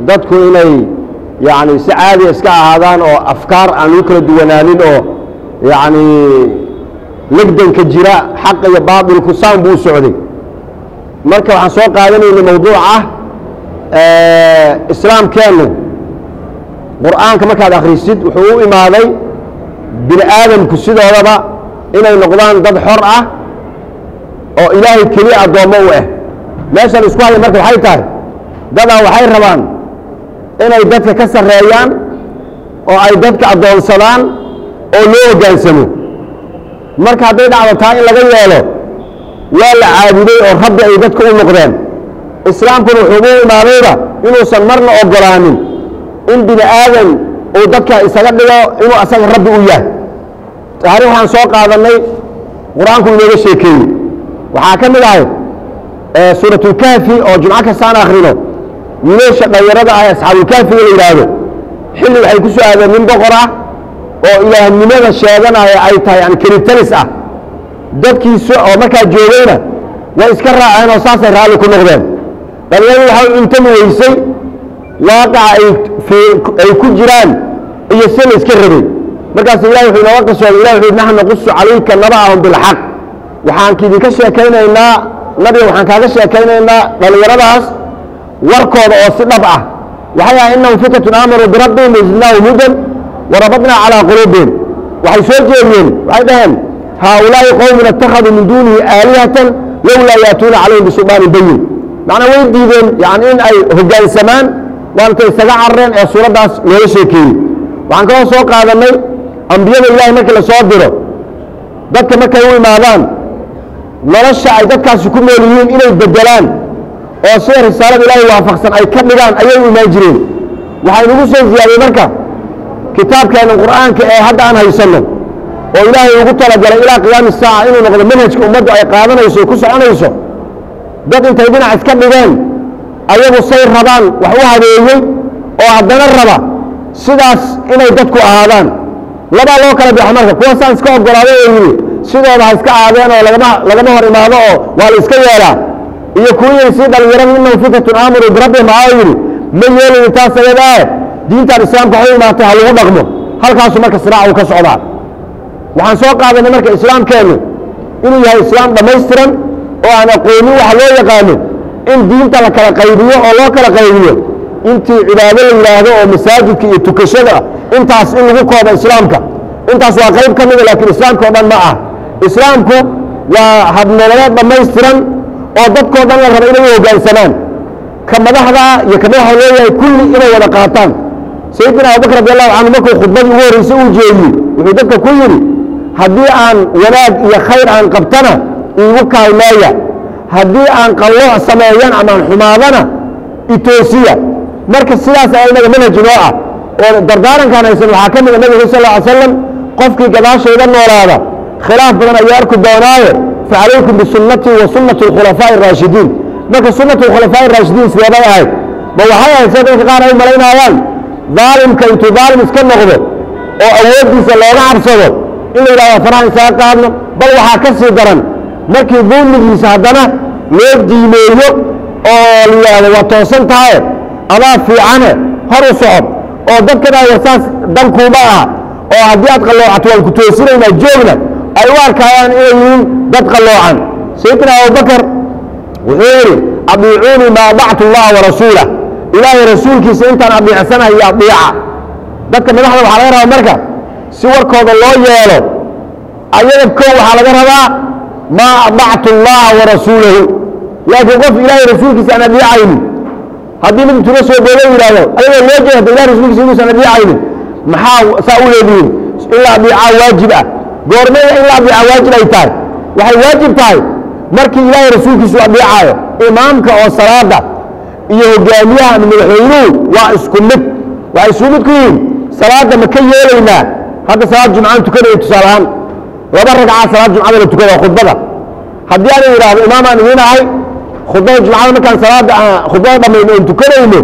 dadku inay yacni si caadiya iska ahaadaan oo afkaar aan u kala duwanaanin oo yacni legdanka jira xaq iyo baatilku saan buu u socday marka waxaan soo qaadanaynay mawduuc ah islaamkeennu qur'aanka markaad akhrisid wuxuu u imaaday bini aadamku sidoodaba inay noqdaan dad xor ah oo ilaahay keliya addoommo u ah meeshan isku haya marka waxay tahay dadaa waxay rabaan inay dadka ka sarreeyaan oo ay dadka addoonsadaan oo loo hoggaansamo marka hadday dhacdo taa in laga yeelo waa la caabuday oo rabbi ay dadka u noqdeen islaamkuna wuxuu u imaadayba inuusan marna ogolaanin in bini aadan uu dadka isaga dhigo inuu asaga rabbi u yahay taari waxaan soo qaadannay qur-aanku inooga sheekeeyey waxaa ka mid ahay suuratulkaafi oo jumco kastaan akhrino wiilasha dhalinyarada ah asxaabulkaafiga la yidhaahdo xilli waxay ku soo aadeen nin boqor ah oo ilaahnimada sheeganaya ay tahay yani kelitalis ah dadkiisa oo markaa joogayna way iska raaceen oo saasay raalli ku noqdeen dhalinyaradu waxay intami weysay waaqaca ay ku jiraan iyo si la iska rabay markaas ilahi wuxuu inooga qasooday ilah wuxuu naxnu naqusu calayka naba'ahum bilxaq waxaan idinka sheekaynaynaa nabiga waxaan kaaga sheekaynaynaa dhallinyaradaas warkooda oo si dhab ah waxay ahay innahum fitatun aamanuu birabbihim wazidnaahum hudan warabadnaa calaa quluubihim waxay soo jeediyeen waxay dhaheen haaulaa'i qowmun ittakhaduu min duunihi aalihatan lowlaa yaatuuna calayhim bisulaanin bayin macnaa way diideen yani in ay hoggaansamaan waantay isaga carareen ee suuraddaas looga sheekeeyey waxaan kaloo soo qaadannay ambiyada ilahay markii la soo diro dadka markay u imaadaan nolosha ay dadkaasi ku nool yihiin inay bedelaan oo sida risaalada ilaahay waafaqsan ay ka dhigaan ayay u imaan jireen waxaa inugu soo ziyaadiyey marka kitaabkeena qur'aanka ee hadda aan haysanno oo ilaahay ugu talagalay ilaa qiyaami saaca inuu noqdo manhajka ummaddu ay qaadanayso o ku soconayso dad intay dhinac iska dhigeen ayagu say rabaan wax u habeeyey oo haddana raba sidaas inay dadku ahaadaan labaa loo kala baxo marka kuwa saan iska ogolaaday oo yidhi sidooda ha iska aadeen oo lagama lagama hor imaado oo waa la iska yeelaa iyo kuwa yidhi sii dhalinyarada innahum fitatun aamanuu birabbihim aa yidhi ma yeelayin taas ayadae diintan islaamka waxu imaatay ha lagu dhaqmo halkaasu marka siraacu ka socdaa waxaan soo qaadanay marka islaamkeennu inuu yahay islaam dhammaystiran oo aan aqoonin waxa loo yaqaano in diinta la kala qaybiyo oo loo kala qaybiyo intii cibaado la yidhaahdo oo masaajidka iyo tukashada intaas in lagu koobo islaamka intaas waa qayb ka mida laakiin islaamka o dhan ma ah islaamku waa habnololeed dhammaystiran oo dadkoo dhan la raba inay u hoggaansamaan ka madaxda iyo ka madaxa leeyahay kulli inay wada qaataan sayidina abubakr radi allahu canhu markuu khudbadii ugu horreysay uu jeediyey wuxuu dadka ku yidhi haddii aan wanaag iyo khayr aan qabtana iigu kaalmeeya haddii aan qallooc sameeyan ama aan xumaadana itoosiya marka sidaas ayaa inaga manhaj inoo ah oo dardaarankan haysan waxaa ka mida nabiga sal lla ly slam qofkii gadaashayda noolaada khilaaf badan ayuu arki doonaaye facalaykum bisunnatii wa sunnati alkhulafaa'i araashidiin marka sunnatu alkhulafaa'i araashidiin sideebay ahayd ma waxay ahayd sida dadka qaar ay malaynaayaan daalimka intuu daalim iska noqdo oo awooddiisa looga cabsado in la yidhahdo faraha isaga qaadno bal waxaa ka sii daran markii dulmigiisa haddana loo diimeeyo oo la yidhaahdo waa toosan tahaye adaa fiicane hor u socod oo dadka dhaaya saas dankuuma ah oo haddii aad qalloocato waan ku toosinaynaa joogna ay u arkaayaan inay yihiin dad qalloocan sayidina abubakar wuxuu yidhi adiicuunii ma adactu allaha warasuulah ilaahay rasuulkiisa intaan adeecsanahay iyo adeeca dadka madaxda waxaa laga rabaa marka si warkooda loo yeelo ayaga kow waxaa laga rabaa maa adactu allaha warasuulahu laakiin qof ilaahay rasuulkiisa aan adeecaynin haddii mid intuna soo boodo yidhahdo ayagoo loo jeeda ilahay rasuulkiisa inuusan adeecaynin maxaa saa u leedihiin in la adeecaa waajib ah goormeeda in la adeecaa waajib ay tahay waxay waajib tahay markii ilaahay rasuulkiisu adeecaayo imaamka oo salaada iyo hogaamiyaha ama madaxweynuhu waa isku mid waxay isku mid ku yihiin salaadda ma ka yeelaynaa hadda salaad jumcaan tukanayo tusaale ahaan laba ragcaa salaad jumcada la tukada khudbada haddii aan idhaahdo imaamaan idiin ahay khudbada jumcada markaan salaada khudbada dhammayno oon tukanayno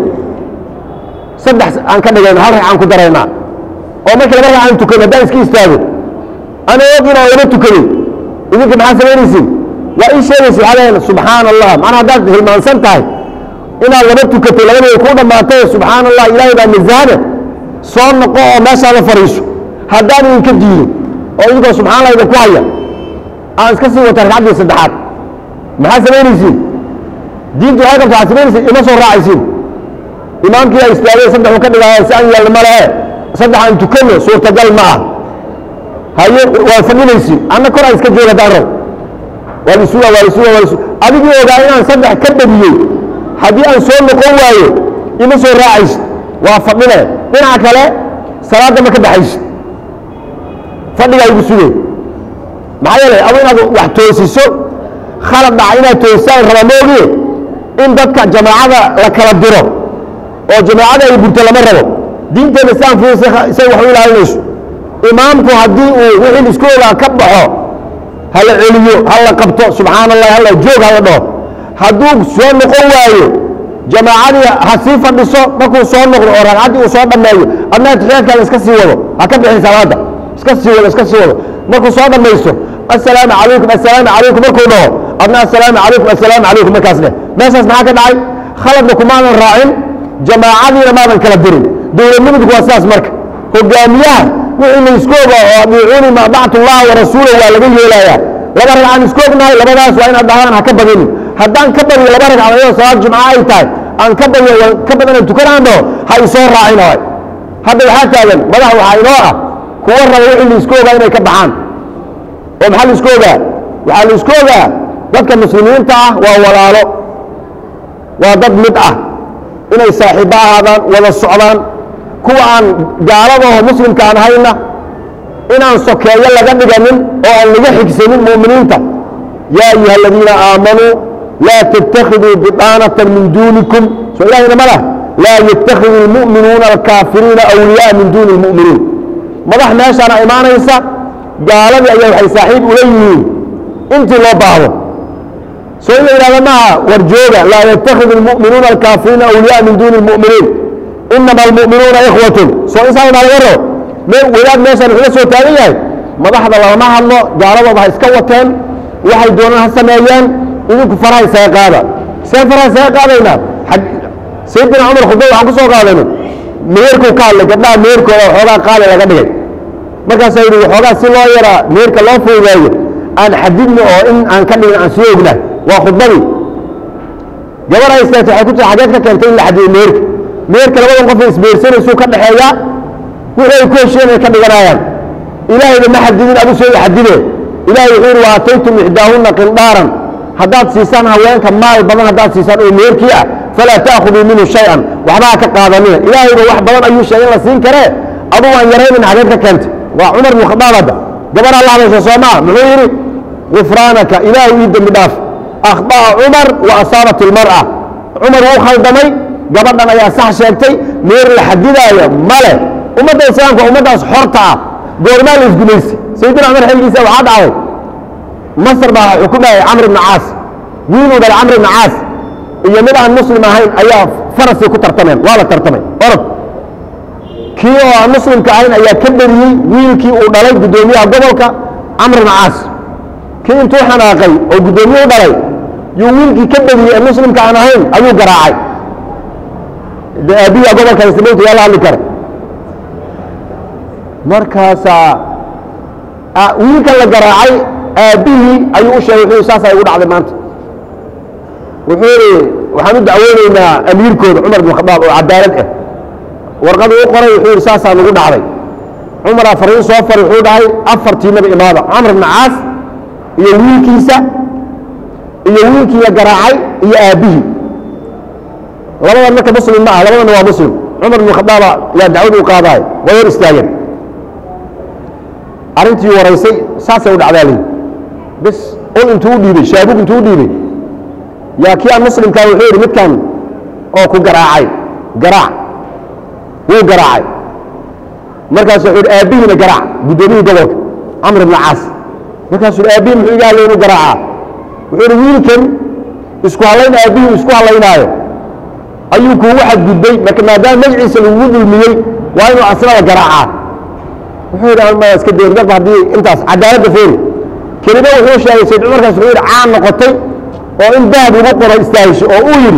saddex aan ka dhigayno hal ragcaan ku daraynaa oo markii laba ragcaan tukano haddaan iska istaago ana og inaan laba tukanin idinka maxaa samaynaysiin waa ii sheegaysa waxaa leeyahay subxaana allah macnaa haddaad hilmaansan tahay inaad laba tukatay labadooda kuu dhammaatay subxaana allah ilaahay baa nasahane soo noqo oo meeshaada fadhiiso haddaan idinka diidin oo idinkoo subxana allah idinku haya aan iska sii wata ragcaddii saddexaad maxaad samaynaysiin diintu waxay qabta waxaad samaynaysiin ima soo raacaysiin imaamkii aa istaagay saddexuu ka dhigaya si aan yeelna ma lehe saddex aan tukanno suurtagal ma ah haye waa fadhinaysiin anna kor aan iska jooga haddaan rab waa lisuga waa lisuga waa lisu adigii ogaa inaan saddex ka badiyey haddii aan soo noqon waayo ima soo raacaysid waa fadhine dhinaca kale salaadda ma ka baxaysid fadhigaa igu sugay maxaa yeelay adu inaad wax toosiso khalad dhaca inaad toosisaan raba moogie in dadka jamaacada la kala diro oo jamaacada ay burto lama rabo diinteeda saan fiisa say wax u ilaalinayso imaamku haddii uu wixii isku ogaa ka baxo hala celiyo hala qabto subxaana allah hala joog hala dhaho hadduu soo noqon waayo jamaacadii ha sii fadhiso markuu soo noqdo oo ragcaddii uu soo dhammeeyo adna atixiyaadkaada iska sii wado ha ka bixin salaada iska sii wado iska sii wado markuu soo dhammaysto assalaamu calaykum assalaamu calaykum markuu dhaho adna assalaamu calaykum assalaamu calaykum markaas dheh meeshaas maxaa ka dhacay khaladna kumaadan raacin jamaacadiina maadan kala dirin dowladnimadku waa sidaas marka hogaamiyaha wixii la isku oga oo adiicuuni ma dactu llaha warasuula waa laga yeelayaa laba ragcaan isku ognahay labadaas waa inaad dhahdaan ha ka badinin haddaan ka badiyo laba ragcad ayadoo salaad jumca ay tahay aan ka badiyo ka badanaan tukanaan dhaho ha isoo raacin waay hadda waxaa taagan madax waxaa inoo ah kuwa raba wixii la isku ogaa inay ka baxaan oo maxaa la isku ogaa waxaa la isku ogaa dadka muslimiinta ah waa walaalo waa dad mid ah inay saaxiibbo ahaadaan wada socdaan kuwa aan gaaladaho muslimka aan hayna inaan sokeeyo laga dhiganin oo aan laga xigsanin mu'miniinta yaa ayuha aladiina aamanuu laa تتkhiduu biطaanaةa min dunikum soo ilahayna ma lah laa yتakhidu الmuؤminuuna alkaafiriina أwliyaءa min duni الmuؤminiin madax meeshaana imaanaysa gaaladii ayaa waxay saaxiib ula yihiin intii loo baahdo soo in la yidhahdo maha war jooga laa yتakhidu الmuؤminuuna alkaafiriina أwliyaءa min duni الmuؤminiin inama almu'minuuna ikhwatun soo insaana laga rabo wadaad meeshaan wuxuu la soo taagan yahay madaxda lagama hadlo gaaladooda ha iska wateen waxay doonaan ha sameeyeen idinku faraha isaga qaada see faraha isaga qaadaynaa sayidina cumar khudba waxaan ku soo qaadayno meerkuu ka hadlay gabdhaha meerkooda waxoogaa qaali laga dhigay markaasaa yidhi waxoogaa si loo yaraa meerka loo fududeeyo aan xadidno oo in aan ka dhigin aan sii ognahay waa khudbadii gabar ay istaagtay waxay ku jira xageed ka keentay in la xadido meerka meerka labadan qof isbeersanaysuu ka dhexeeyaa wixii ay ku heshiyeen ay ka dhiganayaan ilaahayna ma xadidin adu soo xadide ilahay wuxuu yidhi wa aataytum ixdaahunna qindaaran haddaad siisaan haweenka maal badan haddaad siisaan oo meerkii ah falaa ta'khuduu minhu shay-an waxba ha ka qaadanina ilaahayba wax badan ayuu sheegay in la siin karee aduu aan yaraynin xageed ka keentay waa cumar bnu khadaab hadda gabaraa la hadasha soo maa muxuu yidhi gufraanaka ilaahay ii dembi dhaaf akhطa'a cumar wa asaabat ilmar'a cumar wuu khaldamay gabadhan ayaa sax sheegtay meer la xadidaayo male ummadda islaamka ummaddaas xorta ah goormaa la isgumaystay sayidina cumar xilgiisa waxaa dhacday masr baa xukumayay camr ibna caas wiiluu dhalay camr ibna caas iyo mid aan muslim ahayn ayaa farasii ku tartameen waa la tartamay orod kii oo aan muslimka ahayn ayaa ka beriyey wiilkii uu dhalay guddoomiyaha gobolka camr ibna caas kii intuu xanaaqay oo guddoomiye u dhalay yuu wiilkii ka beriyey ee muslimka aan ahayn ayuu garaacay de aabiya gobolka ismayntu yaa la hadli kara markaasaa wiilka la garaacay aabbihii ayuu u sheegay wuxuu saasaa igu dhacday maanta wuxuu yidhi waxaan u dacweynaynaa amiirkooda cumar bin khadaab oo cadaalad ah warqadu u qoray wuxuu yidhi saasaa nagu dhacday cumaraa fariin soo fari wuxuu dhahay afartiinaba imaada camr ibna caas iyo wiilkiisa iyo wiilkii la garaacay iyo aabbihii labadan marka muslim ma ah labadana waa muslim cumar bin khadaaba yaa dacwad u qaadaay way hor istaageen arrintii waraysay saasay u dhacdaa lii bis ul intuu u dhiibey shaabug intuu u dhiibey yaa kii aan muslimkaa wuxuu yidhi midkan oo ku garaacay garaac wuu garaacay markaasu wuxuu yidhi aabbihiina garaac guddoomiyihii gobolka camr ibna caas markaasuu yidhi aabbihi muxuu iga hadlay inuu garaacaa wuxuu yidhi wiilkan isku hallayn aabbihii isku hallaynaayo ayuu kuugu xadgudbay marka maadaama magaciisa lagugu dulmiyey waa inuu asnada garaacaa wuxuu yidhi ma iska deerdaba haddii intaas cadaaladda feeri kelimo wuxuu sheegay sayd cumarkaas wuxuu yidhi caan noqotay oo in dahab lagu qoro istaahisho oo uu yidhi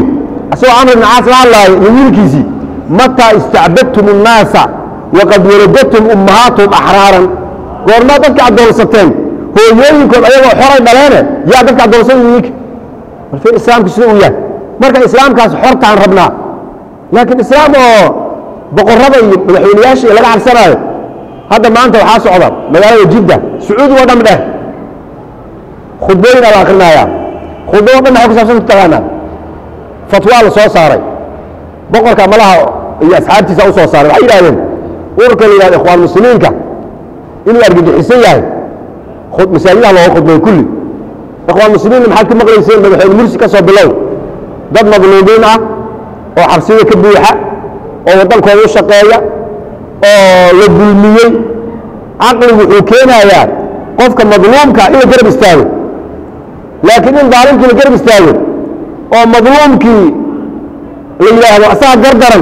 asagoo camr ibn caas la hadlaayo iyo wiilkiisii mataa istacbadtum الnaasa waqad waladatum ummahaatuhum axraaran goormaa dadka addoonsateen hooyooyinkood ayagoo xoray dhaleene yaa dadka addoonsada idinka marfir islaamku sida uu yahay marka islaamkaas xortaan rabnaa laakiin islaam oo boqorrada iyo madaxweyneyaasha iyo laga cabsanaayo hadda maanta waxaa socda magaalada jidda sacuudi oo dhan dheh khudbooyin ala akrinaya khudbado dhan maxay ku saabsan taqaanaa fatwaa la soo saaray boqorka malaha iyo asxaabtiisa u soo saaray waxay yidhahdeen ururka la yihahdo ikhwaan muslimiinka inuu argagixisan yahay masaajidaha looga khudbeeyo kulli ikhwaan muslimiinna maxaad ka maqlayseen madaxweyne mursi ka soo bilow dad madluumiin ah oo xabsida ka buuxa oo waddankooda u shaqeeya oo la dulmiyey caqligu wuxuu keenayaa qofka madluumka in la garab istaago laakiin in daalimkii la garab istaago oo madluumkii la yidhaahdo asaga gardaran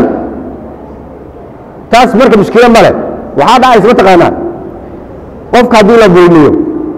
taas marka mushkilo male waxaa dhacaysa mataqaanaa qofka haddii la dulmiyo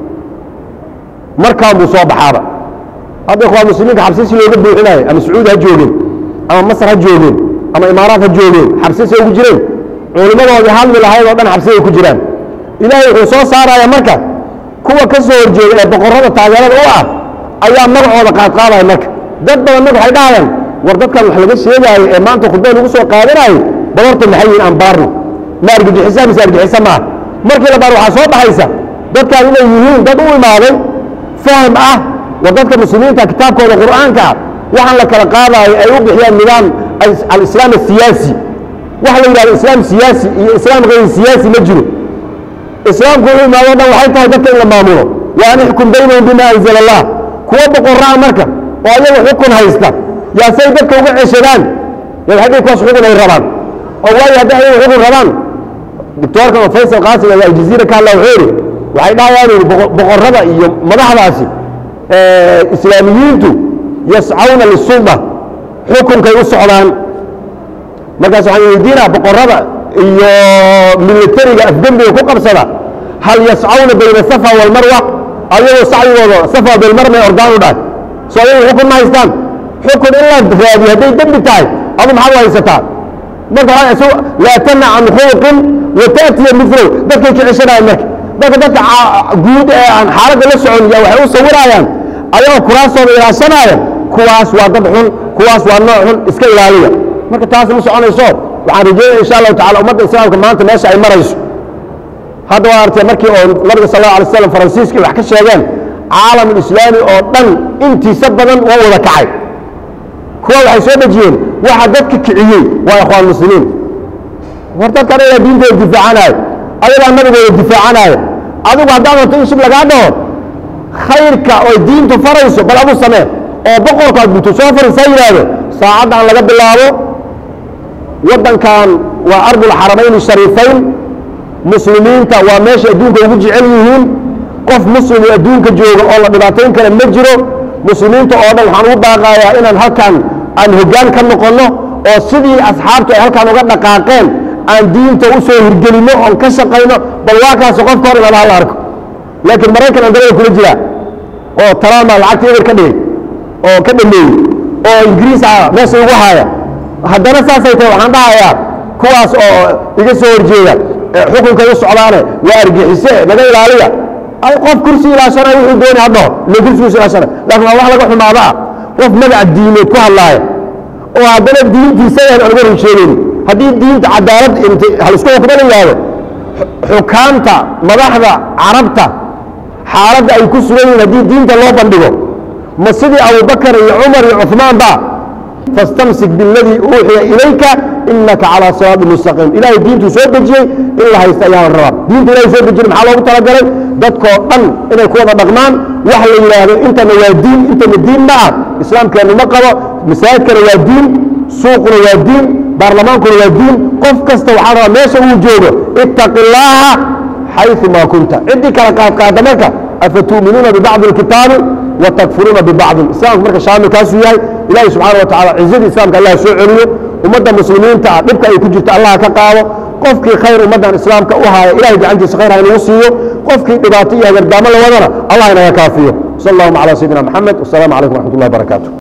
markaan buu soo baxaaba hadda ikhwaan muslimiinka xabsi si looga buuxinayo ama sacuudi ha joogeen ama masar ha joogeen ama imaaraat ha joogeen xabsi say ugu jireen culimmadoodii hadli lahayd oo dhan xabsi ay ku jiraan ilaahay wuxuu soo saaraya marka kuwa ka soo horjeeda ee boqorrada taageerada u ah ayaa magacooda qaadqaadaya marka dad badan marka waxay dhahayaan war dadkan wax laga sheegaayo ee maanta khudbada lagu soo qaadanayo babarta maxay yihiin aan baarno ma argagixisa mise argixisa maaha markii la baar waxaa soo baxaysa dadkan inay yihiin dad u imaaday fahm ah war dadka muslimiinta kitaabkooda qur'aanka ah waxaan la kala qaadaayo ay u bixiyaan nidaam alislaam asiyaasi waxa la yidhahdo islaam siyaasi iyo islaam hayr siyaasi ma jiro islaamku wuxuu imaado dhan waxay tahay dadka in la maamulo wa an ixkum baynahum bima anzala allah kuwa boqorraa marka oo ayaga xukun haysta yaa say dadka uga ceshadaan yaa hadday kuwaas xukun ay rabaan oo waayo hadday ayaga xukun rabaan doctoorkan oo faysal qaasim ayaa aljaziira ka hadla wuxuu yidhi waxay dhahayaan boqorrada iyo madaxdaasi islaamiyiintu yascawna lisulda xukunkay u socdaan markaas waxaan weydiinaa boqorrada iyo militariga afgembiga ku qabsada hal yascawna bayna safa walmarwa ayagoo sacyigooda safa bilmarmay ordaan u dhahay soo ayagu xukun ma haystaan xukun in la raadiyo hadday dembi tahay adu maxaad u haysataa marka waxaa laa tanac can khuluqin wa taatiya milow dadkay ka ceshanayaan marka dadka dadka guud ee aan xaaladda la socon ya waxay u sawirayaan ayagoo kuraastooda ilaashanaya kuwaas waa dad xun kuwaas waa nooc xun iska ilaaliya marka taas ma soconayso waxaan rajeynaya insha allahu tacala ummadda islaamka maanta meesha ay marayso hadda waa artay markii oo nabiga sal allahu alay slam faransiiskii wax ka sheegeen caalamulislaami oo dhan intiisa badan wuu wada kacay kuwa waxay soo dejiyeen waxa dadka kiciyey waa ikhwaan muslimiin war dadkan ayaa diintooda difaacanayo ayagaa nabigooda difaacanaayo adigu haddaad rabto in shib lagaa dhaho khayrka oy diintu farayso bal adu samee oo boqorka aad buto soo farisaa yidhaahdo saacaddan laga bilaabo waddankan waa ardulxaramayn shariifayn muslimiinta waa meesha adduunka ugu jecel yihiin qof muslim oo adduunka jooga oo la dhibaatayn kara ma jiro muslimiinta oo dhan waxaan ugu baaqayaa inaan halkan aan hoggaan ka noqonno oo sidii asxaabtu ay halkan uga dhaqaaqeen aan diinta u soo hirgelinno oon ka shaqayno bal waa kaasi qofka hor imaada hala arko laakiin maraykan aan dalada kula jiraa oo trama lacagta eber ka dhigay oo ka dhameeyey oo ingiriis ah meesha ugu haya haddana saasay tahay waxaan dhahayaa kuwaas oo iga soo horjeeda xukunka u socdaane waa argixise naga ilaaliya ay qof kursi ilaashana wuxuu dooni hadhaho ila kursigiisu ilaashana laakiin waa wax laga xumaada ah qof magaca diineed ku hadlaaya oo haddana diintiisa aan uga run sheegayni haddii diinta cadaalad halisku xukmo la yihahdo xukaamta madaxda carabta xaaladda ay ku sugan yihiin haddii diinta loo bandhigo ma sidii abubakar iyo cumar iyo cuثmaan ba fastamsik biاladii uuxiya ilayka inaka calىa siraadi mustaqiim ilahay diintuu soo dejiyey in la haysta ayaa la rabaa diinta ilahay soo dejiyey maxaa loogu talagalay dadkoo dhan inay ku wada dhaqmaan wax la yidhaahdo intana waa diin intana diin ma ah islaamkeennu ma qabo masaajidkana waa diin suuquna waa diin baarlamaankuna waa diin qof kasta waxaa rabaa meesha uu joogo ittaqi اllaaha xayثu ma kunta ciddii kala qaadqaada marka afatu'minuuna bibacضi اlkitaabi watakfuruuna bibacضin islaamku marka shaamil kaasuu yahay ilahi subxaana wa tacala cizadii islamka allah soo celiyo ummadda muslimiinta ah dhibka ay ku jirto allah ka qaado qofkii khayr ummaddan islaamka u haaya ilahay gacantiisa khayr ha inagu siiyo qofkii dhibaato iyo hagardaamo la wadana allah inaga kaafiyo sal allahuma calى sayidina moxamed wasalaamu calaykum wraxmat اllahi barakaatu